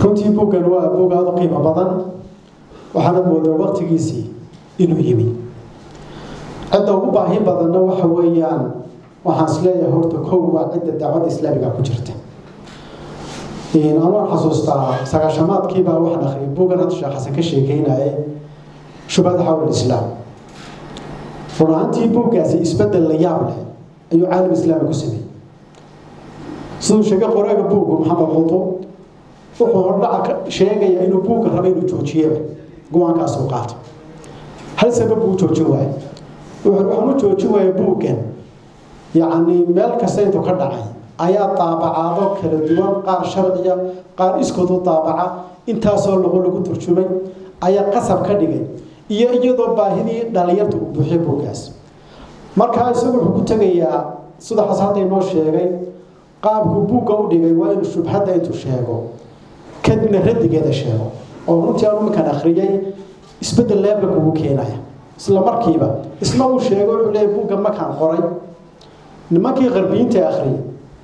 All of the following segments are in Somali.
runtii buuggan waa buug aada u qiimo badan waxaana moodaa waqtigiisii inuu yimi cidda ugu baahi badanna waxa weeyaan waxaan isleeyahay horta kow waa cidda dacwadda islaamiga ku jirta anwaan xasuustaa sagaashamaadkiibaa waxaan akhriyay buuggan hadda sheekh xasan ka sheekeynaya shubhada xawla islaam run ahaantii buuggaasi isbedel la yaab leh ayuu caalam islaami ku sameeyey siduu sheegay qoraaga buuggu maxamed quto wuxuu hordhaca sheegayaa inuu buugga raba inuu joojiyaba go-aankaasuu qaato hal sabab buu joojin waaya waxaan u joojin waaya buuggan yacni meel kasta intuu ka dhacay ayaa daabacaado kala duwan qaar sharciya qaar iskoodu daabaca intaasoo lagu lagu turjumay ayaa qasab ka dhigay iyo iyadoo baahidii dhalinyarta uu buuxiyo buuggaas markaa isagu wuxuu ku tegayaa sida xasan hadda inoo sheegay qaabku buugga u dhigay waa inuu shubhadda intuu sheego kadibna radigeeda sheego oo runtii aan iminkan akhriyay isbedel leebla kugu keenaya isla markiiba isna uu sheego wuxuu leeyahy buugga markaan qoray nimankii qarbiyiinta akhriyay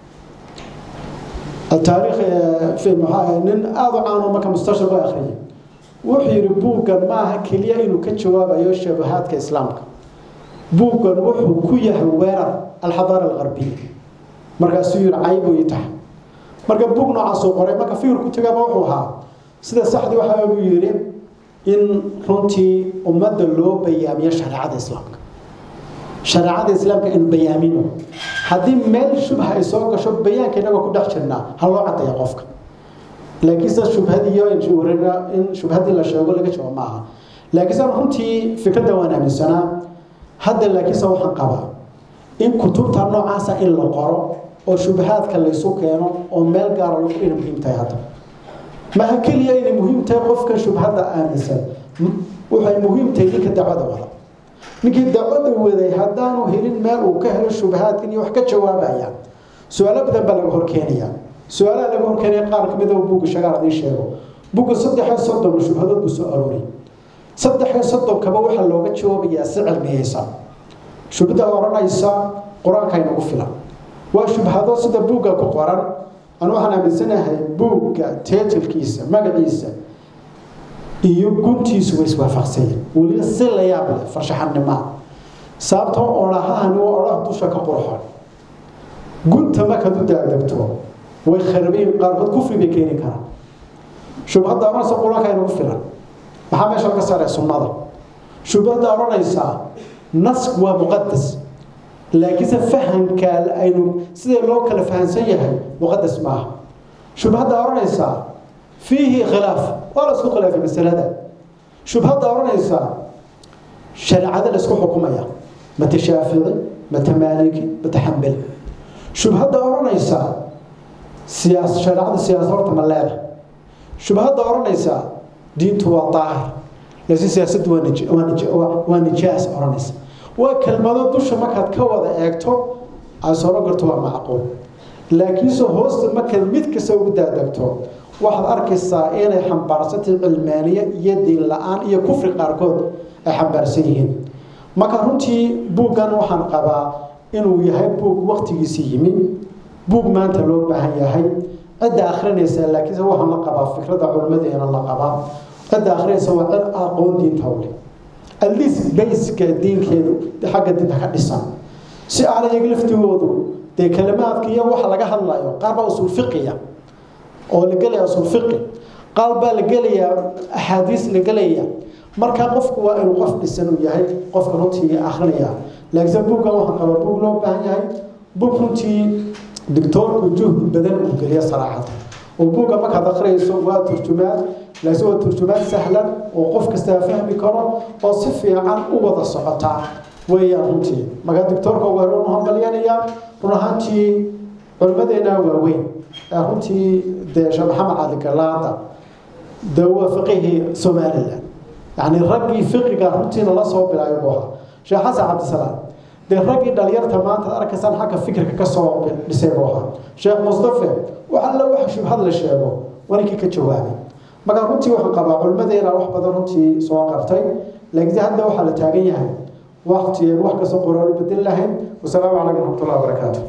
taariikh fi maxaa nin aada u caan oo marka mustashar u akhriyay wuxuu yidhi buuggan maaha keliya inuu ka jawaabayo shabahaadka islaamka buuggan wuxuu ku yahay weerar alxadaara algarbiya markaasuu yidhi caybu ii tahay marka buug noocaasuu qoray marka fikir ku tegaba wuxuu ahaa sida saxdii waxaa uu yidhi in runtii ummadda loo bayaamiyo shareecada islaamka shareecada islaamka in bayaamino haddii meel shubha ay soo gasho bayaanka inagoo ku dhex jirnaa ha loo caddeeya qofka laakiin sida shubhadiiyo in shubhadii la sheego laga jawaab ma aha laakiin sida runtii fikradda waan aaminsanaa hadda laakiinse waxaan qabaa in kutubta noocaasa in la qoro oo shubahaadka laysu keeno oo meel gaara lagu inay muhiim tahay hadda maha keliya inay muhiim tahay qofka shubhadda aaminsan waxay muhiim tahay ninka dacwada wada ninkii dacwada waday haddaanu helin meel uu ka helo shubahaadkan iyo wax ka jawaabaya su-aalo badan baa laga horkeenaya su-aalaha laga horkeenaya qaar ka mid a buugga shagaal hadii sheego buugga saddex iyo soddon shubhadood buu soo arooriyay saddex iyo soddonkaba waxaa looga jawaabayaa si cilmiyeysan shubhada odhanaysa qur-aanka inagu filan waa shubhado sida buugga ku qoran anu waxaan aaminsanahay buugga teetilkiisa magaciisa iyo guntiisu way iswaafaqsanyeen weliba si la yaab leh farshaxanimaa sababtoo odhahahani waa odhaha dusha ka qurxon gunta markaad u daagdegto way kharabayin qaarkood kufri bay keeni karaan shubhadda odhanaysa qur-aanka inagu filan maxaa meesha laga saaray sunnada shubhadda odhanaysaa nask waa muqadas laakiinse fahamka aynu sidee loo kala fahamsan yahay muqadas maaha shubhadda odhanaysaa fiihi khilaaf waa la isku khilaafay masalada shubhadda odhanaysaa shareecada la isku xukumaya mata shaafici mata maaliki mata xambali shubhadda odhanaysaa siyaas shareecada siyaasa horta ma leeda shubhadda odhanaysaa diintu waa daahir laakiin siyaasaddu waa nijaas odhanaysa waa kelmado dusha markaad ka wada eegto aad soro garto waa macquul laakiinse hoosta markaad mid kasta ugu daadegto waxaad arkaysaa inay xambaarsantay cilmaaniye iyo diin la-aan iyo kufri qaarkood ay xambaarsan yihiin marka runtii buuggan waxaan qabaa inuu yahay buug waqtigiisii yimi buug maanta loo baahan yahay cidda akhrinaysa laakiinse waxaan la qabaa fikradda culimmadeena la qabaa cidda akhrinaysa waa cid aqoon diinta u leh atleast bayska diinkeedu xagga diinta ka dhisan si aanay iyaga laftigoodu dee kalimaadka iyo waxa laga hadlayo qaar baa usul fiqiya oo la gelaya usul fiqi qaar baa la gelayaa axaadiis la gelaya marka qofku waa inuu qof dhisan uu yahay qofka runtii akhrinaya laakiinse buuggan waxaan qabaa buug loo baahan yahay buug runtii doctoorku juhdi badan uu geliya saraaxada oo buugga markaad akhriyayso waa turjumaad laakiin waa turjumaad sahlan oo qof kastaa fahmi karo oo si fiican u wada socota weeyaan runtii marka doctoorka waa run hambalyanayaa run ahaantii culimmadeena waaweyn ee runtii dee sheekh maxamed cali galaada dee waa fiqihii somaliland yacni raggii fiqiga runtiina la soo bilaayo buu ahaa sheekh xasan cabdisalaam dee raggii dhalinyarta maanta arkaysaan xagga fikirka ka soo dhisay buu ahaa sheekh mustafe wax alla wax shubhad la sheego waninkii ka jawaabay marka runtii waxaan qabaa culimmadeena wax badan runtii soo qabtay laakiin hadda waxaa la taagan yahay waqti wax kasta qoraan u bedel lahayn wasalaamu calaykum waraxmatullahi wabarakaatu